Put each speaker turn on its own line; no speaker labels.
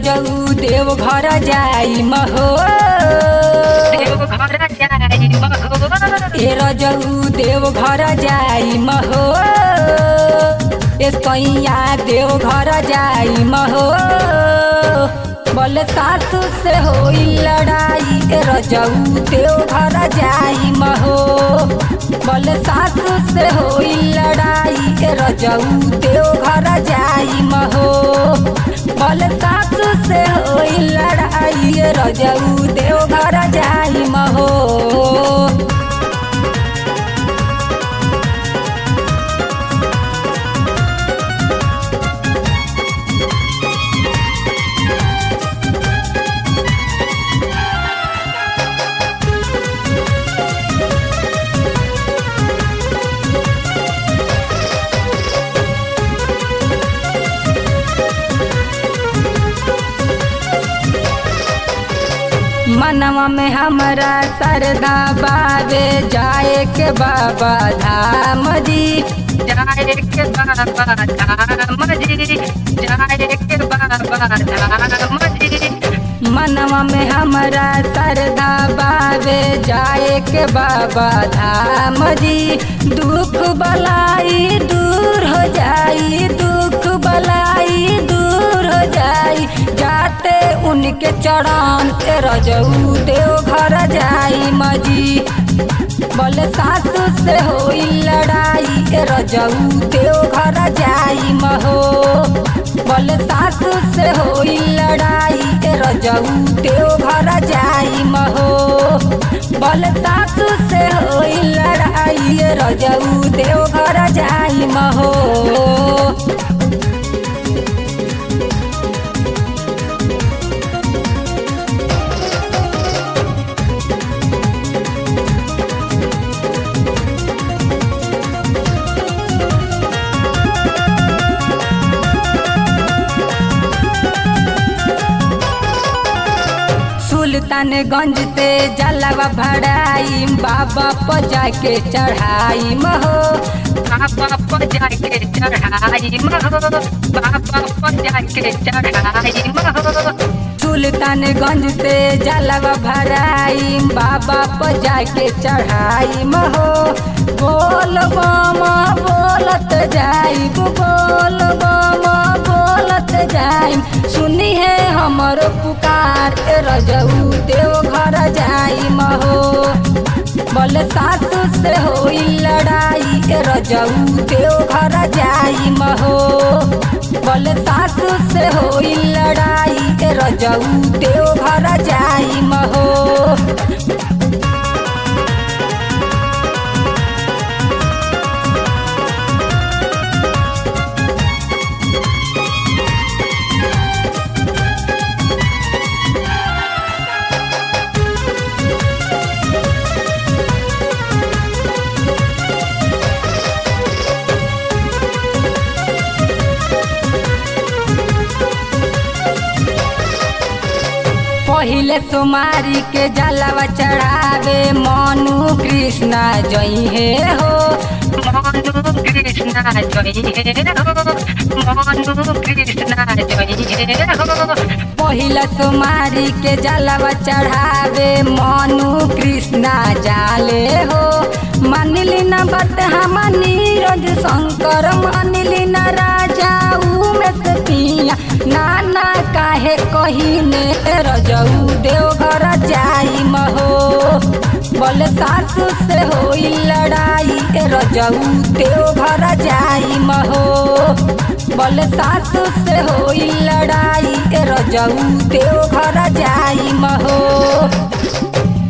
रजऊ देव घर जाई महो
देव घर जाई महो
ए रजऊ देव घर जाई महो ए सैया देव घर जाई महो बल सासु से होई लड़ाई ए रजऊ देव घर जाई महो बल सासु से होई लड़ाई ए रजऊ देव घर जाई महो बल सासु से होई लड़ाई ए रजऊ देव घर जाई महो मनवा में हमारा सरदा बाबे जाए के बाबा धाम जी
जाए के बाबा धाम जी जाए के बाबा धाम जी
मनवा में हमारा सरदा बाबे जाए के बाबा धाम जी दुख बलाई दूर हो जाई दुख बलाई दूर हो जाई जाते उनके चरण ए रजऊ देव घर जाई मजी बल सासु से होई लड़ाई ए रजऊ देव घर जाई महो बल सासु से होई लड़ाई ए रजऊ देव घर जाई महो बल सासु से होई लड़ाई ए रजऊ देव घर जाई महो सुल्तानगंज से जलवा भराई बाबा पर जाके चढ़ाई महो
बाबा पर जाके चढ़ाई महो बाबा पर जाके चढ़ाई महो
सुल्तानगंज से जलवा भराई बाबा पर जाके चढ़ाई महो बोल बामा बोलत जाई बोल बामा बोलत जाई सुनी है हमर पुकार ए रजऊ देव घर जाई महो बल सासु से होई लड़ाई ए रजऊ देव घर जाई महो बल सासु से होई लड़ाई ए रजऊ देव घर जाई महो पहिले सोमारी के जलवा चढ़ावे मनु कृष्णा जई हे हो
मनु कृष्णा जय हो मनु कृष्णा जय हो
पहिला सोमारी के जलवा चढ़ावे मनु कृष्णा जाले हो मानिली न बात हम नीरज शंकर मानिली न राजा उमेश पिया नाना काहे कहीने रजऊ देवघर जाई महो बल सासु से होई लड़ाई ए रजऊ देवघर जाई महो बल सासु से होई लड़ाई ए रजऊ देवघर जाई महो